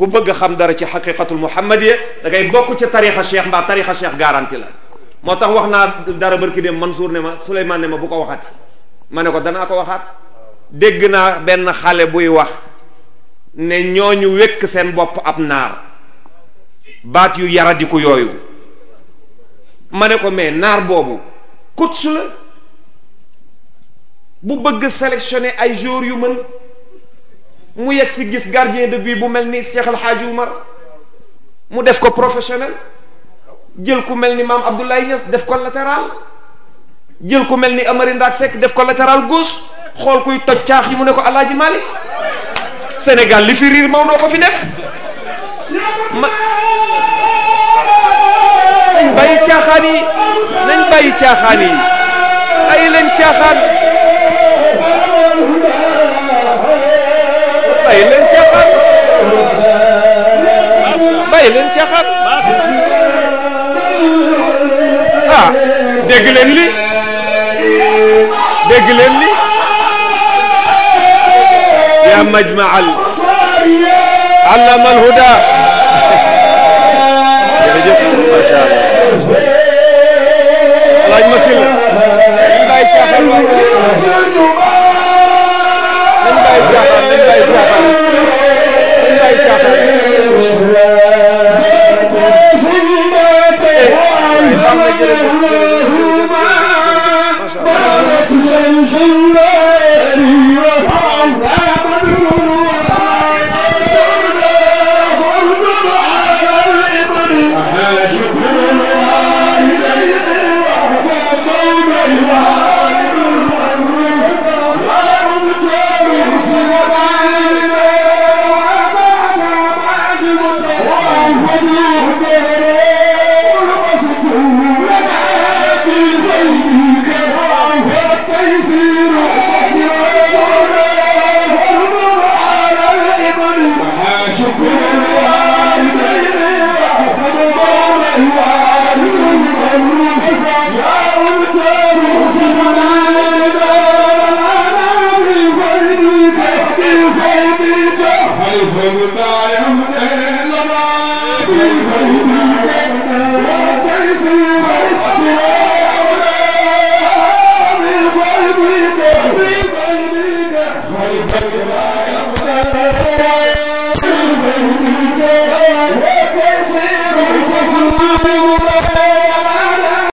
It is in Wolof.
ku bëgg a xam dara ci xaqiqatul muhammadiya da ngay bokk ci tarixa cheikh mbaa tarixa cheikh garanti la moo tax wax naa dara barki dem Mansour ne ma Souleymane ne ma bu ko waxati ma ne ko danaa ko waxaat dégg naa benn xale buy wax ne ñooñu wékk seen bopp ab naar baat yu yaradiku yooyu ma ne ko mais naar boobu coach la bu bëgg sélectionner ay joueurs yu mën mu yegg si gis gardien de but bu mel ni Cheikh El Hadji Oumar mu def ko professionnel jël ku mel ni maam Abdoulaye Niass def ko latéral jël ku mel ni Amary Ndack Seck def ko latéral gauche xool kuy toj caax yi mu ne ko Alaaji Malick Sénégal li fi riir Maodo ko fi def ma nañ bàyyi caaxaan yi nañ bàyyi caaxaan yi ay leen caaxaan bàyyi leen caaxaan bàyyi leen caaxaan ah dégg leen li dégg leen li yaa majmaal allama alhuda jërëjëf macha allah alaaj ma sil nañ bàyyi caaxaan waay nañ bàyyi caaxaan nañ bàyyi caaxaan nañ bàyyi caaxaan